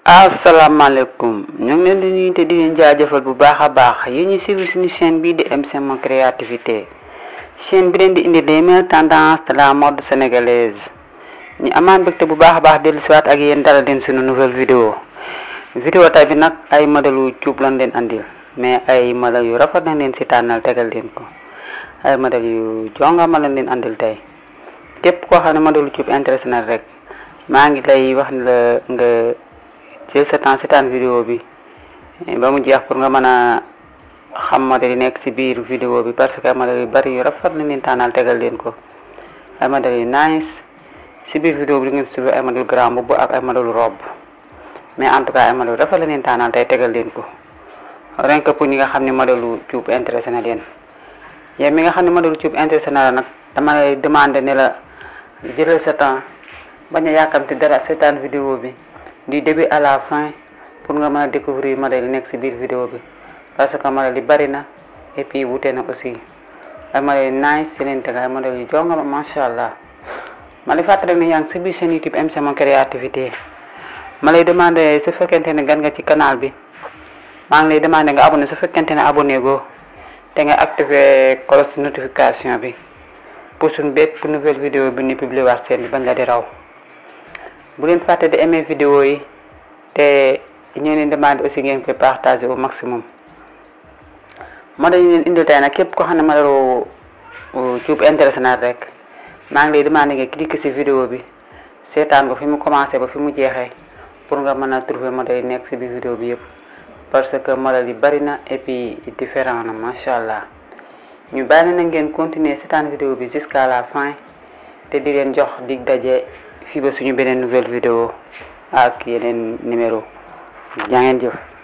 asalaamaaleykum ñu ngi leen di nuyu te di leen jaajëfal bu baax a baax yi ñu suivi suñu chaîne bii di MC Mon Créativité chaîne bi leen di indi les meilleures tendances de la mode sénégalaise ñu amaan mbégte bu baax a baax dellu siwaat ak yéen dara leen suñu nouvelle vidéo vidéo tay bi nag ay modèle cuub lañ leen andil mais ay modèle yu rafet nañ leen si tànnal tegal leen ko ay modèle yu jongama lañ leen andil tey képp koo xam ne modèle cuub intéressé na rek maa ngi lay wax ne la nga jël sa temps seetaan vidéo bi ba mu jeex pour nga mën a xam modèle yi nekk ci biir vidéo bi parce que ay modèle yu bari yu rafet nañ leen tànnal tegal leen ko ay modèle yu nice ci biir vidéo bi di ngeen trouver ay modèle grand boubou ak ay modèle robe mais en tout cas ay modèle yu rafet la leen tànnal tey tegal leen ko rien que pour ñi nga xam ne modèle cuub intéressé na leen yow mi nga xam ne modèle cuub intéressé na la nag dama lay demander ne la jëlal sa temps bañ a yàkkamti dara seetaan vidéo bi du début à la fin pour nga mën a découvrir modèle yi nekk ci biir vidéo bi parce que modèle yi bari na et puis wute na aussi ay modèle yu nice si leen teg ay modèle yu jongama macha allah ma lay fàttali ne yaa ngi ci biir chaîne YouTube MC Mon Créativité ma lay demandé su fekkente ne gan nga ci canal bi maa ngi lay demandé nga abonné su fekkente ne abonné go te nga activé cloche notification bi pour suñ bépp nouvelle vidéo bi ñu publier waat seen bi bañ la di raw bu leen fàtte di aimer vidéo yi te ñu leen demandé aussi ngeen koy partager au maximum modèle yi leen indil tey nag képp ko xam ne modèle cuub intéressé na rek maa ngi lay demandé nga cliquer ci vidéo bi seetaan ko fi mu commencé ba fi mu jeexee pour nga mën a trouver modèle yi nekk ci biir vidéo bi yëpp parce que modèle yi bari na et puis différent na macha allah ñu bàyyi na ngeen continuer seetaan vidéo bi jusqu'à la fin te di leen jox dig daje fii ba suñu beneen nouvelle vidéo ak yeneen numéro jaa ngeen jëf